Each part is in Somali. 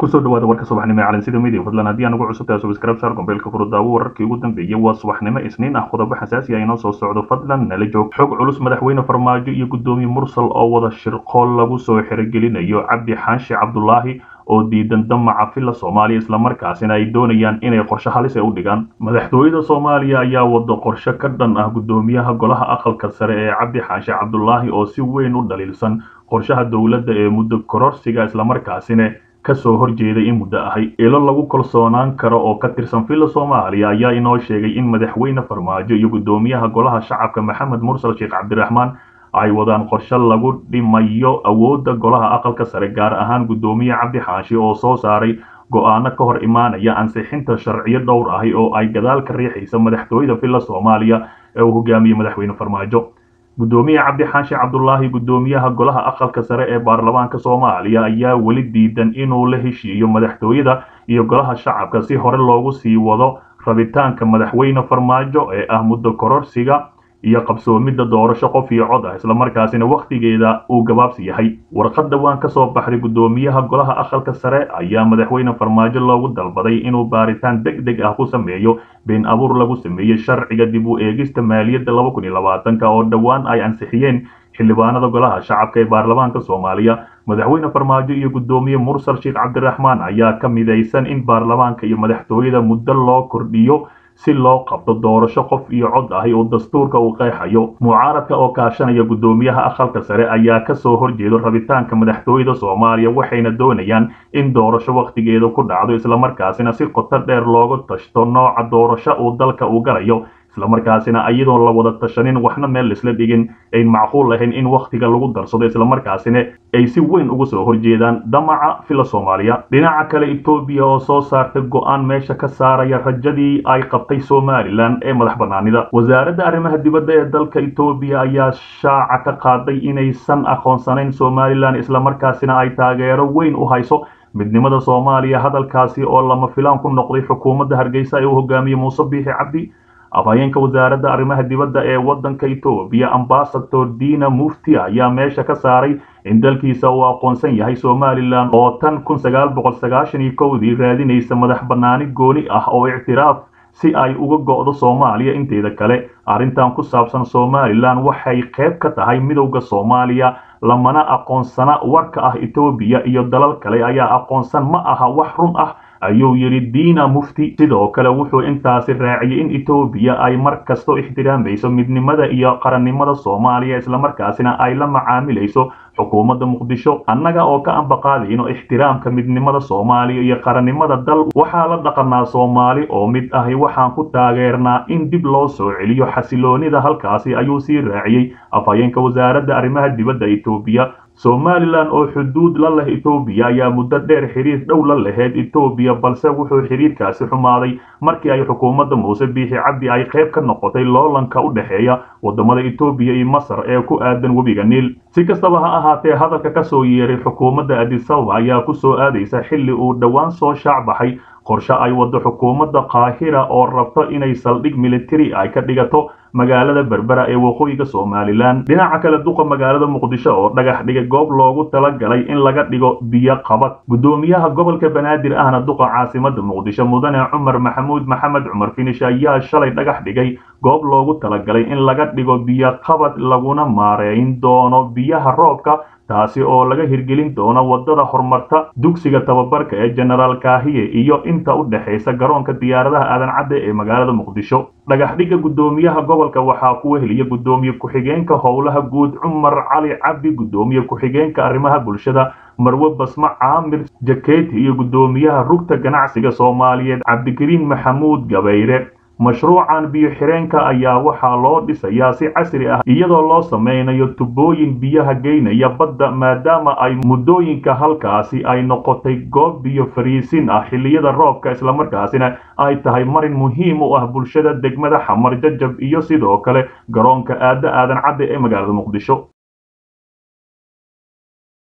kusoo dhawaada warka subaxnimo ee calansida midia fadlan haddii aan ugu cusubtahay subscribe saar gombeelka furudaawo wararkii ugu dambeeyey waa subaxnimo isniin ah qodobo xasaasi ah inoo soo socdo fadlan nala joog xog culus madaxweyne farmaajo iyo guddoomiye mursal oo wada shirqool lagu soo xerogelinayo cabdi xaashi cabdulaahi oo diidan damaca filla soomaaliya islamarkaasina ay doonayaan inay qorshe halis e u dhigaan madaxtooyada soomaaliya ayaa wado qorshe ka dhan ah guddoomiyaha golaha aqalka sare ee cabdi xaashi cabdulaahi oo si weyn u dhaliilsan qorshaha dowladda ee muddo kororsiga islamarkaasina kasoo horjeeday in muddo ahay ilo lagu kalsoonaan karo oo ka tirsan filla soomaaliya ayaa inoo sheegay in madaxweyne farmaajo iyo guddoomiyaha golaha shacabka maxamed mursal sheekh cabdiraxmaan ay wadaan qorshe lagu dhimayo awoodda golaha aqalka sare gaar ahaan guddoomiye cabdi xaashi oo soo saaray go-aano ka hor imaanaya ansixinta sharciyo dhowr ahi oo ay gadaal ka riixaysa madaxtooyada filla soomaaliya ee uu hogaamiyey madaxweyne farmaajo guddoomiye cabdi xaashi cabdulaahi guddoomiyaha golaha aqalka sare ee baarlamaanka soomaaliya ayaa weli diidan inuu la heshiiyo madaxtooyada iyo golaha shacabka si hore loogu sii wado rabitaanka madaxweyne farmaajo ee ah muddo kororsiga iyo qabsoomidda doorasho qof iyo cod ah islamarkaasina wakhtigeeda uu gabaabsi yahay warqad dhowaan ka soo baxday guddoomiyaha golaha aqalka sare ayaa madaxweyne farmaajo loogu dalbaday inuu baaritaan deg deg ah ku sameeyo been abuur lagu sameeyey sharciga dib u eegista maaliyadda laba kun iyo labaatanka oo dhowaan ay ansixiyeen xildhibaanada golaha shacabka ee baarlamaanka soomaaliya madaxweyne farmaajo iyo guddoomiye mursal sheekh cabdiraxmaan ayaa ka midaysan in baarlamaanka iyo madaxtooyada muddo loo kordhiyo si loo qabto doorasho qof iyo cod ahi oo dastuurka uu qeexayo mucaaradka oo kaashanaya guddoomiyaha aqalka sare ayaa kasoo horjeedo rabitaanka madaxtooyada soomaaliya waxayna doonayaan in doorasho wakhtigeeda ku dhacdo islamarkaasina si qoto dheer looga tashto nooca doorasho uu dalka uu galayo islamarkaasina iyadoon la wada tashanin waxna meel laisla dhigin ayn macquul ahayn in wakhtiga lagu darsado islamarkaasina ay si weyn uga soo horjeedaan damaca filla soomaaliya dhinaca kale etoobiya oo soo saartay go-aan meesha ka saaraya rajadii ay qabtay somalilan ee madax banaanida wasaaradda arrimaha dibadda ee dalka etoobiya ayaa shaaca ka qaaday inaysan aqoonsanayn somalilan islamarkaasina ay taageero weyn u hayso midnimada soomaaliya hadalkaasi oo lama filaan ku noqday xukuumadda hargeysa ee uu hogaamiyey muuse biixi cabdi afhayeenka wasaaradda arrimaha dibadda ee waddanka etoobiya ambasador dina mufti ayaa meesha ka saaray in dalkiisa uu aqoonsan yahay somalilan oo tan kun sagaal boqol sagaashan iyo kowdii raadinaysa madax bannaani gooni ah oo ictiraaf si ay uga go'do soomaaliya inteeda kale arrintan ku saabsan somalilan waxay qayb ka tahay midowda soomaaliya lamana aqoonsana warka ah etoobiya iyo dalal kale ayaa aqoonsan ma aha wax run ah ayuu yidhi diina mufti sidoo kale wuxuu intaasi raaciyey in etoobiya ay mar kasto ixtiraamayso midnimada iyo qarannimada soomaaliya islamarkaasina ay la macaamilayso xukuumadda muqdisho annaga oo ka ambaqaadayno ixtiraamka midnimada soomaaliya iyo qarannimada dal waxaa la dhaqanaa soomaali oo mid ahi waxaan ku taageernaa in dib loo soo celiyo xasiloonida halkaasi ayuu sii raaciyey afhayeenka wasaaradda arrimaha dibadda etoobiya somalilan oo xuduud la leh etoobiya ayaa muddo dheer xiriir dhow la laheyd etoobiya balse wuxuu xiriirkaasi xumaaday markii ay xukuumadda muuse biixi cabdi ay qayb ka noqotay loolanka u dhexeeya waddamada etoobiya iyo masar ee ku aadan webiga niil si kastaba ha ahaatee hadalka ka soo yeeray xukuumadda adisababa ayaa ku soo aadaysa xilli uu dhowaan soo shaacbaxay qorshe ay waddo xukuumadda qaahira oo rabto inay saldhig militari ay ka dhigato magaalada berbera ee waqooyiga somalilan dhinaca kale duqa magaalada muqdisho oo dhagax dhigay goob loogu talagalay in laga dhigo biyo qabad guddoomiyaha gobolka banaadir ahna duqa caasimada muqdisho mudane cumar maxamuud maxamed cumar finish ayaa shalay dhagax dhigay goob loogu talagalay in laga dhigo biyo qabad laguna maareyn doono biyaha roobka taasi oo laga hirgelin doono waddada horumarta dugsiga tababarka ee jenaraal kaahiye iyo inta u dhexaysa garoonka diyaaradaha aadan cadde ee magaalada muqdisho dhagaxdhigga guddoomiyaha gobolka waxaa ku weheliya guddoomiye ku-xigeenka howlaha guud cumar cali cabdi guddoomiye ku-xigeenka arrimaha bulshada marwe basma caamir jaketi iyo guddoomiyaha rugta ganacsiga soomaaliyeed cabdikariin maxamuud gabayre mashruucan biyo xireenka ayaa waxaa loo dhisayaa si casri ah iyadoo loo samaynayo tubooyin biyaha geynaya badda maadaama ay muddooyinka halkaasi ay noqotay goob biyo fariisin ah xilliyada roobka islamarkaasina ay tahay marin muhiim u ah bulshada degmada xamar jajab iyo sidoo kale garoonka aada aadan cadde ee magaalada muqdisho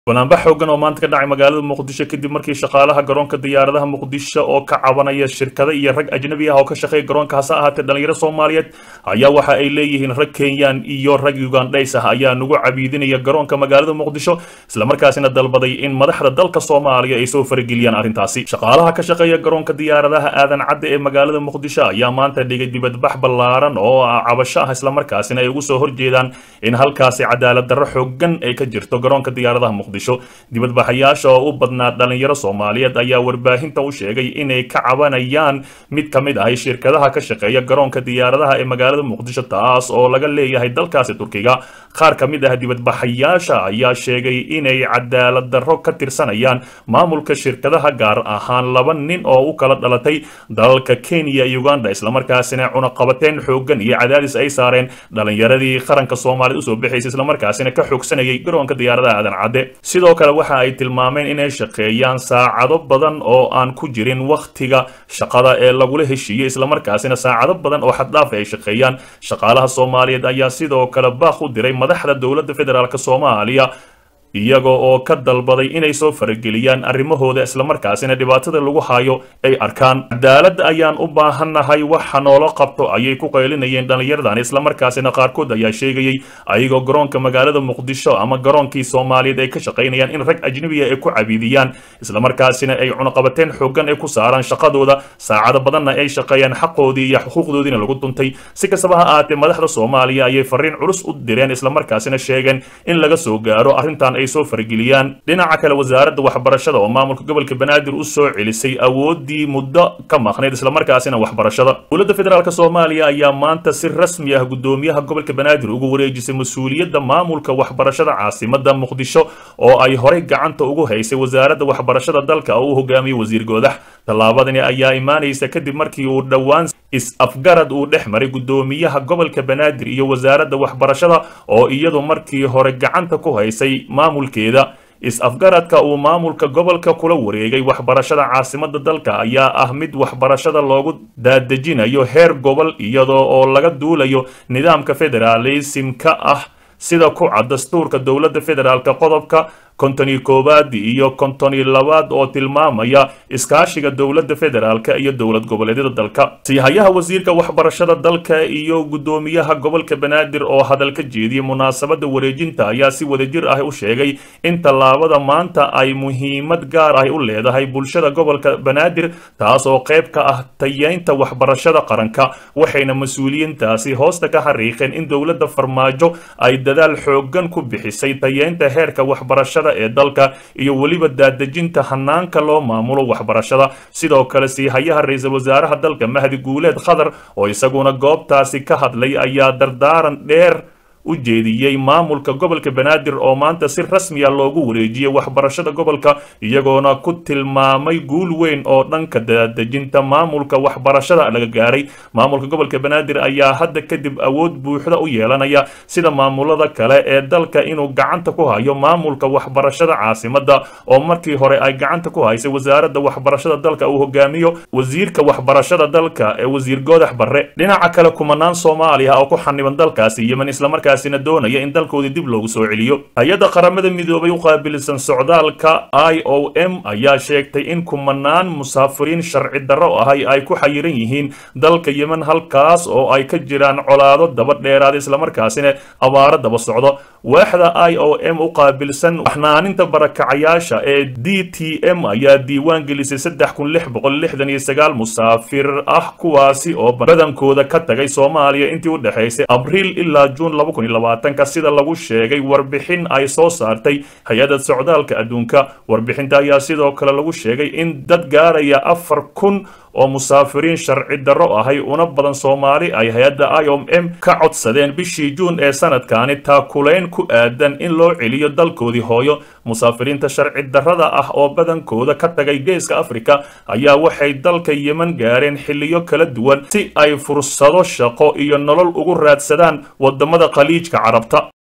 banaanbax xoogan oo maanta ka dhacay magaalada muqdisho kadib markii shaqaalaha garoonka diyaaradaha muqdisho oo ka cabanaya shirkado iyo rag ajnabi ah oo ka shaqeeya garoonka hase ahaatee dhalinyaro soomaaliyeed ayaa waxa ay leeyihiin rag kenyaan iyo rag ugandhays ah ayaa nagu cabiidinaya garoonka magaalada muqdisho islamarkaasina dalbaday in madaxda dalka soomaaliya ay soo farageliyaan arrintaasi shaqaalaha ka shaqeeya garoonka diyaaradaha aadan cadde ee magaalada muqdisho ayaa maanta dhigay dibadbax ballaaran oo cabasho ah islamarkaasina ay ugu soo horjeedaan in halkaasi cadaalad darro xoogan ay ka jirto garoonka diyaaradaha muqdisho dibadbaxayaasha oo u badnaa dhalinyaro soomaaliyeed ayaa warbaahinta u sheegay inay ka cabanayaan mid ka mid ahay shirkadaha ka shaqeeya garoonka diyaaradaha ee magaalada muqdisho taas oo laga leeyahay dalkaasi turkiga qaar ka mid ah dibadbaxayaasha ayaa sheegay inay cadaalad darro ka tirsanayaan maamulka shirkadaha gaar ahaan laba nin oo u kala dhalatay dalalka kenya iyo uganda islamarkaasina cunaqabateen xoogan iyo cadaadis ay saareen dhalinyaradii qaranka soomaaliyed usoo bixaysa islamarkaasina ka xoogsanayay garoonka diyaaradaha aadan cadde sidoo kale waxa ay tilmaameen inay shaqeeyaan saacado badan oo aan ku jirin wakhtiga shaqada ee lagula heshiiyey islamarkaasina saacado badan oo xaddhaaf ay shaqeeyaan shaqaalaha soomaaliyeed ayaa sidoo kale baaq u diray madaxda dowladda federaalk soomaaliya iyaga oo ka dalbaday inay soo farageliyaan arrimahooda islamarkaasina dhibaatada lagu hayo ay arkaan cadaalad ayaan u baahannahay waxa noola qabto ayay ku qaylinayeen dhallinyaradan islamarkaasina qaarkood ayaa sheegayay ayagoo garoonka magaalada muqdisho ama garoonkii soomaaliyeed ay ka shaqaynayaan in rag ajnabiya ay ku cabiidiyaan islamarkaasina ay cunaqabateen xoogan ay ku saaraan shaqadooda saacado badanna ay shaqeeyaan xaqoodii iyo xuquuqdoodiina lagu duntay si kastaba ha ahaatee madaxda soomaaliya ayay fariin culus u direen islamarkaasina sheegeen in laga soo gaaro arrintan ay soo farageliyaan dhinaca kale wasaaradda waxbarashada oo maamulka gobolka banaadir u soo celisay awoodii muddo ka maqnayd islamarkaasina waxbarashada dowladda federaalk soomaaliya ayaa maanta si rasmi ah guddoomiyaha gobolka banaadir ugu wareejisay mas-uuliyadda maamulka waxbarashada caasimada muqdisho oo ay horey gacanta ugu haysay wasaaradda waxbarashada dalka oo uu hogaamiyey wasiir goodax tallaabadani ayaa imaanaysa kadib markii uu dhowaan is-afgarad uu dhex maray guddoomiyaha gobolka banaadir iyo wasaaradda waxbarashada oo iyadu markii hore gacanta ku haysay maamulkeeda is-afgaradka uu maamulka gobolka kula wareegay waxbarashada caasimada dalka ayaa ah mid waxbarashada loogu daadejinayo heer gobol iyadoo oo laga duulayo nidaamka federaalismka ah sida ku cad dastuurka dowladda federaalk qodobka kontoni koowaad iyo kontoni labaad oo tilmaamaya iskaashiga dowladda federaalk iyo dowlad goboleedyada dalka siihayaha wasiirka waxbarashada dalka iyo guddoomiyaha gobolka banaadir oo hadal ka jeediyey munaasabada wareejinta ayaa si wadajir ah u sheegay in tallaabada maanta ay muhiimad gaar ah u leedahay bulshada gobolka banaadir taas oo qayb ka ah tayeynta waxbarashada qaranka waxayna mas-uuliyiintaasi hoosta ka xariiqeen in dowladda farmaajo ay dadaal xoogan ku bixisay tayeynta heerka waxbarashada ee dalka iyo weliba daadejinta hanaanka loo maamulo waxbarashada sidoo kale siihayaha ra-iisul wasaaraha dalka mahdi guuleed khadar oo isaguna goobtaasi ka hadlay ayaa dardaaran dheer u jeediyey maamulka gobolka banaadir oo maanta si rasmiya loogu wareejiyey waxbarashada gobolka iyagoona ku tilmaamay guul weyn oo dhanka daadejinta maamulka waxbarashada laga gaaray maamulka gobolka banaadir ayaa hadda kadib awood buuxda u yeelanaya sida maamulada kale ee dalka inuu gacanta ku hayo maamulka waxbarashada caasimada oo markii hore ay gacanta ku haysay wasaaradda waxbarashada dalka uu hogaamiyo wasiirka waxbarashada dalka ee wasiir goodax barre dhinaca kale kumanaan soomaaliya oo ku xaniban dalkaasi yemen islamarkaas doonaya in dalkoodii dib loogu soo celiyo hay-adda qaramada midoobay u qaabilsan socdaalka i o m ayaa sheegtay in kumanaan musaafiriin sharci darro ahay ay ku xayiran yihiin dalka yemen halkaas oo ay ka jiraan colaado daba dheeraada islamarkaasina abaaro daba socdo waaxda i o m u qaabilsan waxnaaninta barakacayaasha ee d t m ayaa diiwaan gelisay saddex kun lix boqol lixdan iyo sagaal musaafir ah kuwaasi oo badankooda ka tagay soomaaliya intii u dhexaysay abriil ilaa juun laba kun iyo labaatanka sida lagu sheegay warbixin ay soo saartay hay-adda socdaalka adduunka warbixinta ayaa sidoo kale lagu sheegay in dad gaaraya afar kun oo musaafiriin sharci darro ahay una badan soomaali ay hay-adda i o m ka codsadeen bishii juun ee sanadkani taakulayn ku aadan in loo celiyo dalkoodii hooyo musaafiriinta sharci darrada ah oo badankooda ka tagay geeska afrika ayaa waxay dalka yemen gaareen xilliyo kala duwan si ay fursado shaqo iyo nolol ugu raadsadaan wadamada khaliijka carabta